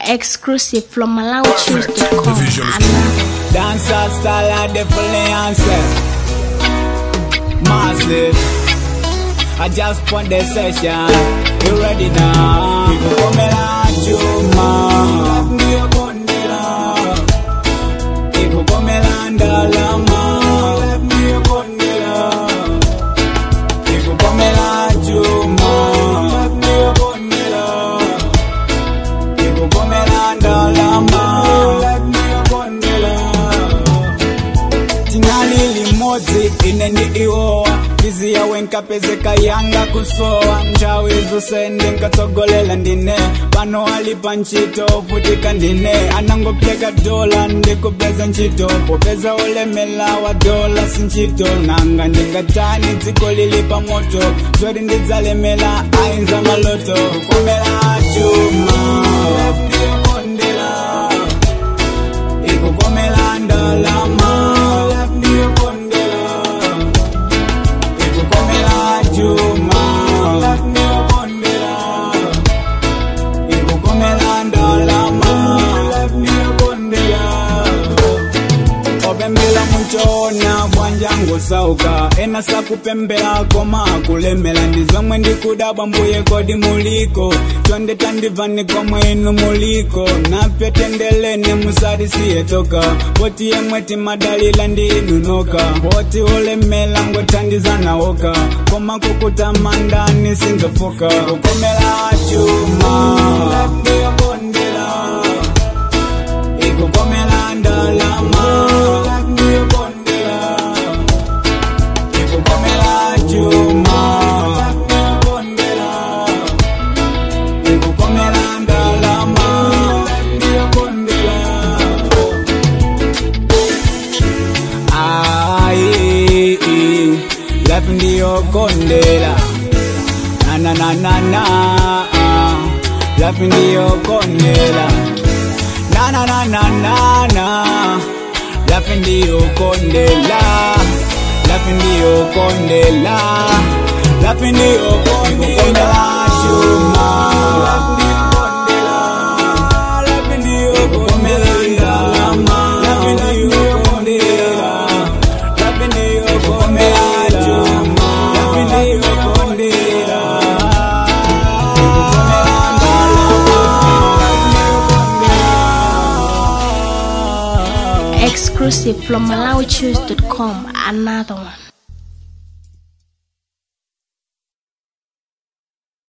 Exclusive from MalawiChoose.com. The visual is Another. Dancer style a definitely answer. Massive. I just put the session. You ready now? People come and chuma. Ndio kondela. People come and dalama. Ndio kondela. People come and chuma. Ndio kondela. People come and dalama. Ndio kondela tinali limodzi ine ndi iwowa fizi yawe nkapezeka yanga kusowa nthawi zonse ndinkatsogolela ndine pano ali pa ntchito vutika ndine anangopeka dola ndikupeza ntchito popeza olemela wa dola si ntchito nanga ndingatani dziko lili pa moto zoti ndidzalemela ainza maloto kukomera chuma ndikondela ikukomela ndalama ndiyokondela ikukomela chuma ndiyokondela ikukomela ndalama ndiyokondela opembela muchona bwanjangu sauka ena sakupembela koma akulemela ndizomwe ndikudabwa mbuye kodi muliko twende tandivani komwe inu muliko napye tendelene musati siyetoka poti yemwe timadalila ndi inu noka poti olemela ngothandizanawoka koma kukutamandani sinzofoka kukomela chuma ndiyokondela ikukomela ndalama ndiyokondela ikukomela chuma ndiyokondela ikukomela ndalama ndiyokondela ai lafi ndiyokondela na na na na na lafi ndiyokondela na na na na na na lafi ndiyokondela lafi ndiyokondela lafi ndiyokondela chuma lafi ndiyokondela ndalama lafi ndiyokondela lafi ndiyokondela chuma lafi ndiyokondela Exclusive from MalawiChoose.com. Another one.